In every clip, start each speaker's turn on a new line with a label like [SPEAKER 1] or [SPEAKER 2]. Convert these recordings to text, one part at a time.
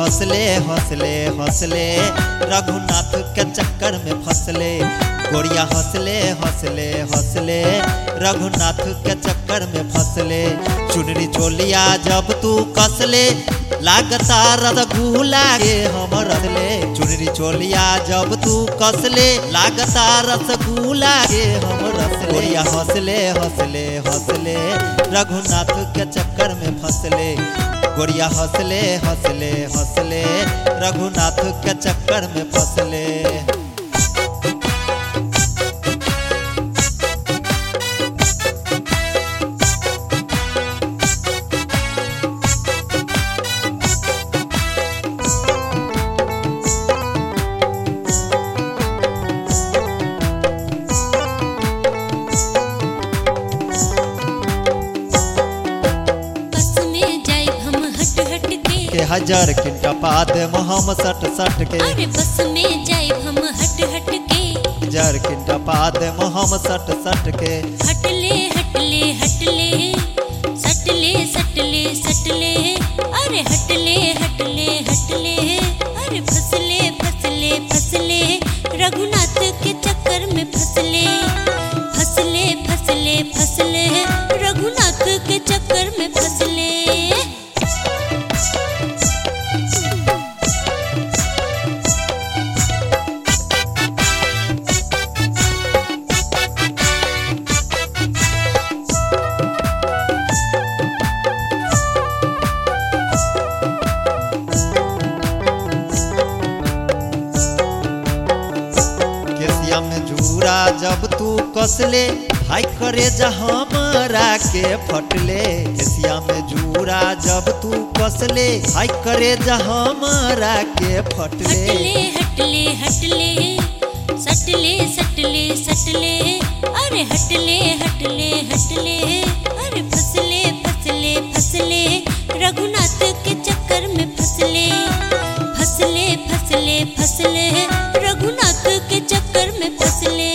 [SPEAKER 1] हंसले हंसले हंसले रघुनाथ के चक्कर में फंसले गोरिया हंसले हंसले हंसले रघुनाथ के चक्कर में फंसले चुनरी चोलिया जब तू कसले लागता रसगुल्ला के हम रसले चुनरी चोलिया जब तू कसले लागता रसगुल्ला के हम रसले गोरिया हंसले हंसले हंसले रघुनाथ के चक्कर में फंसले गोरिया हंसले हंसले हंसले रघुनाथ के चक्कर में फंसले
[SPEAKER 2] बस में जाए हम हट हट के
[SPEAKER 1] के हजार किंटा पाद हम सट सट के
[SPEAKER 2] अरे बस में जाए हम हट हट के
[SPEAKER 1] हजार किंटा पाद हम सट सट के
[SPEAKER 2] हटले हटले हटले सटले सटले सटले अरे हटले हटले हटले अरे फसले फसले फसले रघुनाथ के चक्कर में फसले फसले फसले फसले रघुनाथ के चक्कर में फसले
[SPEAKER 1] केसिया में जूरा जब तू कसले हाय करे हमारा के फटले केसिया में जूरा जब तू कसले हाय करे हमारा के फटले
[SPEAKER 2] हटले हटले हटले सटले सटले सटले अरे हटले हटले हटले अरे फसले फसले फसले रघुनाथ के चक्कर में फसले फसले फसले फसले रघुनाथ के चक्कर में फसले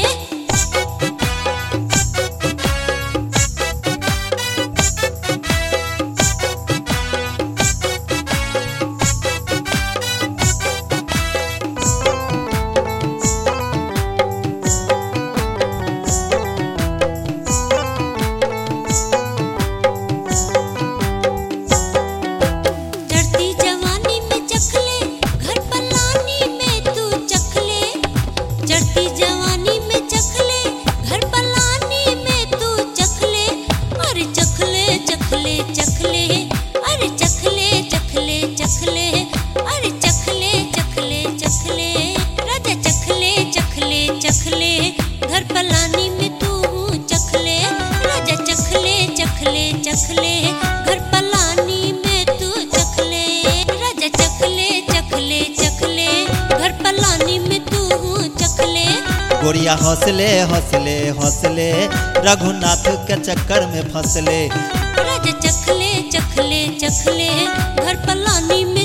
[SPEAKER 2] चढ़ती जवानी में चखले घर पलानी में तू चखले चढ़ती जवानी में चखले घर पलानी में तू चखले अरे चखले चखले चखले अरे चखले चखले चखले अरे चखले चखले चखले राजा चखले चखले चखले घर पलानी में तू चखले राजा चखले चखले चखले घर पलानी में तू चखले राजा चखले चखले चखले घर पलानी में तू चखले
[SPEAKER 1] गोरिया हंसले हंसले हंसले रघुनाथ के चक्कर में फंसले
[SPEAKER 2] राजा चखले चखले चखले घर पलानी में